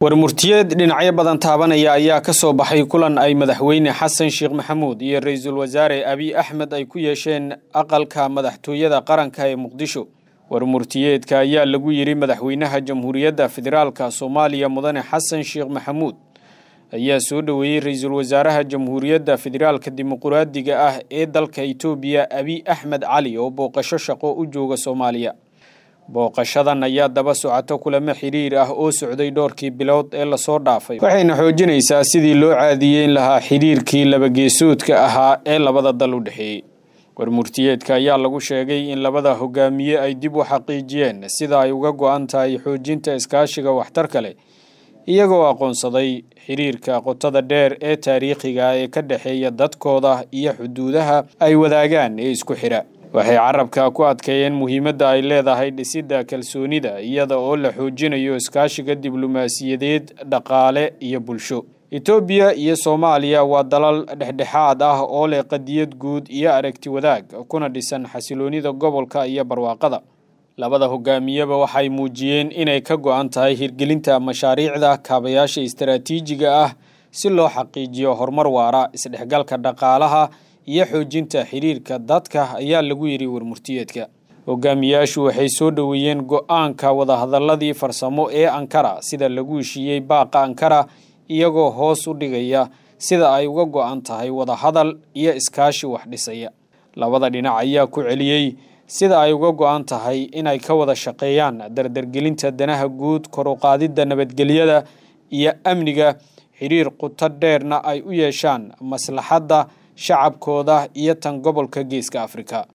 warmurtiyeed dhinacyo badan taabanaya ayaa ka soo baxay kulan ay madaxweyne xasan sheekh maxamuud iyo ra-iisul wasaare abiy axmed ay ku yeesheen aqalka madaxtooyada qaranka ee muqdisho warmurtiyeedka ayaa lagu yidhi madaxweynaha jamhuuriyadda federaalka soomaaliya mudane xasan sheekh maxamuud ayaa soo dhoweeyey ra-iisul wasaaraha jamhuuriyadda federaalka dimuquraadiga ah ee dalka itoobiya abiy axmed cali oo booqasho shaqo u jooga soomaaliya booqashadan ayaa daba socoto kulamo xiriir ah oo socday dhowrkii bilood ee lasoo dhaafay waxayna xoojinaysaa sidii loo caadiyeyn lahaa xiriirkii labageesoodka ahaa ee labada dal u dhexeeyey warmurtiyeedka ayaa lagu sheegay in labada hogaamiye ay dib u xaqiijiyeen sida ay uga go-an tahay xoojinta iskaashiga waxtarka leh iyagoo aqoonsaday xiriirka qotada dheer ee taariikhiga ee ka dhexeeya dadkooda iyo xuduudaha ay wadaagaan ee isku xidha waxay carabka ku adkeeyeen muhiimadda ay leedahay dhisidda kalsoonida iyada oo la xoojinayo iskaashiga diblomaasiyadeed dhaqaale iyo bulsho etoobiya iyo soomaaliya waa dalal dhexdhexaad ah oo leh qadiyad guud iyo aragti wadaag kuna dhisan xasiloonida gobolka iyo barwaaqada labada hogaamiyeba waxay muujiyeen inay ka go-an tahay hirgelinta mashaariicda kaabayaasha istaraatiijiga ah si loo xaqiijiyo horumar waara isdhexgalka dhaqaalaha iyo xoojinta xiriirka dadka ayaa lagu yidhi warmurtiyeedka hogaamiyaashu waxay soo dhoweeyeen go-aanka wadahadaladii farsamo ee ankara sida lagu heshiiyey baaqa ankara iyagoo hoos u dhigaya sida ay uga go-an tahay wadahadal iyo iskaashi wax dhisaya labada dhinac ayaa ku celiyey sida ay uga go-an tahay inay ka wada shaqeeyaan dardargelinta danaha guud koruqaadidda nabadgelyada iyo amniga xiriir quto dheerna ay u yeeshaan maslaxadda shacabkooda iyo tan gobolka geeska afrika